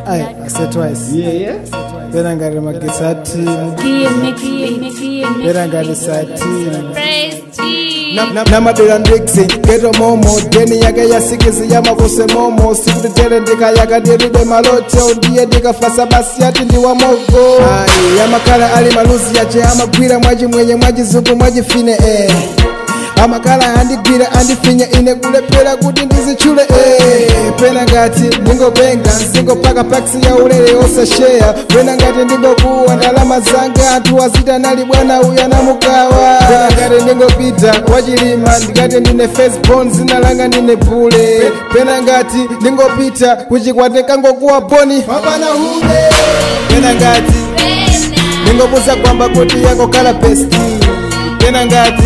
Aye, I said twice. Yeah, yeah. Pena ngari magesi atini. Pena ngari satini. namadera ndiksi geto momo deni yake yasikizi yamavuse momo sikuti ndika yakadiribe maloto ndiye ndikafasa basi ati ndiwa mogo ayi yamakala ali maluzi yace amagwira mwachimwenye mwachizungu mwachifine eh. amakala andigwira andifinya ine kulephera kuti ndizitchule eh. pena ngati ndingopenga nzingopaka paksi ya ulere osasheya pena ngati ndingokuwa ndalama zanga anthu azita nali bwana uyu anamukawa pena ngati ndingopita wachilima ndikati ndine firstborn zina langa ndine bule pena ngati ndingopita kuchikwate kangokuwa boni mapana hude pena ngati ndingobuza kwamba kuti yakokhala pesti pena ngati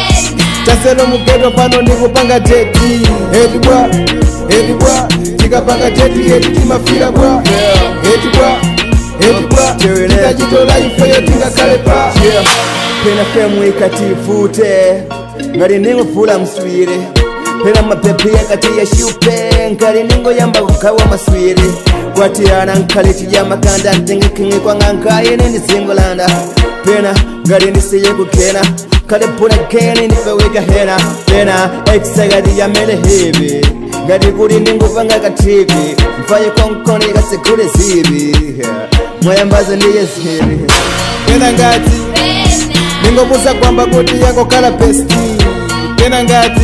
taselo mugeto pano ndikupanga teti eti bwa eti bwa tikapanga teti eti timafira bwa eti bwa eti bwa tikachitola ifeyo tingakhale pa pena femu ikatifute ngati ndingofula mswiri pena mapepe yakati yashupe ngati ndingoyamba kugawa maswiri kwatiyana nkhali tidya makanda ntengekenge kwanga nkayene ndizingolanda pena ngati ndisiye kukena kale puna keni ndipeweka hena pena eksakati yamene hevi ngati kuti ndingupanga kativi mfaye konkoni kasekule zivi mwayambazo ndiye zivi pena ngati ndingobuza kwamba kuti yakokhala pesti pena ngati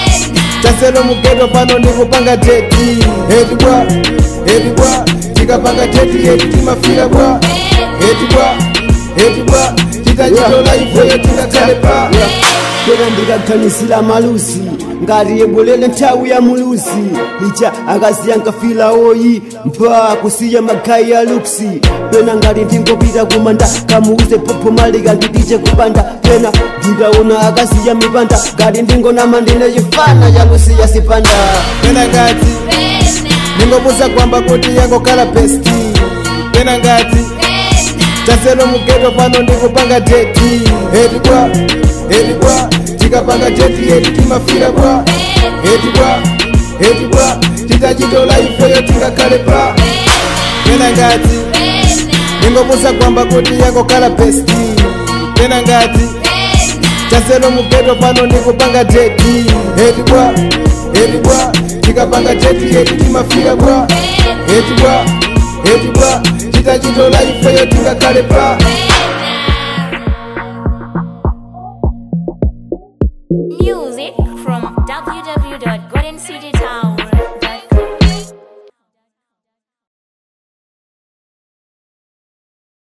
taselo mugeto pano ndikupanga teti eti bwa eti bwa tikapanga teti eti timafira bwa eti bwa eti bwa titachitola ifeyo tingakhale pa pena ndikaganisira malusi ngati yebwerere nthawi ya mulusi icha akasiya nkafila oyi mpa kusiya makhayi ya luksi pena ngati ndingopita kumanda kamuuze popo malika nditiche kupanda pena ndikaona akasiya mipanda ngati ndingonama ndine chifana chakusiya sipanda pena ngati ndingobuza kwamba kuti yakokhala pesti pena ngati taselo mugeto pano ndikupanga teti eti bwa eti bwa tikapanga teti eti timafira bwa eti bwa eti bwa titachitola ifeyo tingakhale pa pena ngati ndingobuza kwamba kuti yakokhala pesti pena ngati taselo mugeto pano ndikupanga teti eti bwa eti bwa tikapanga teti eti timafira bwa eti bwa eti bwa titachitola ifeyo tingakhale pa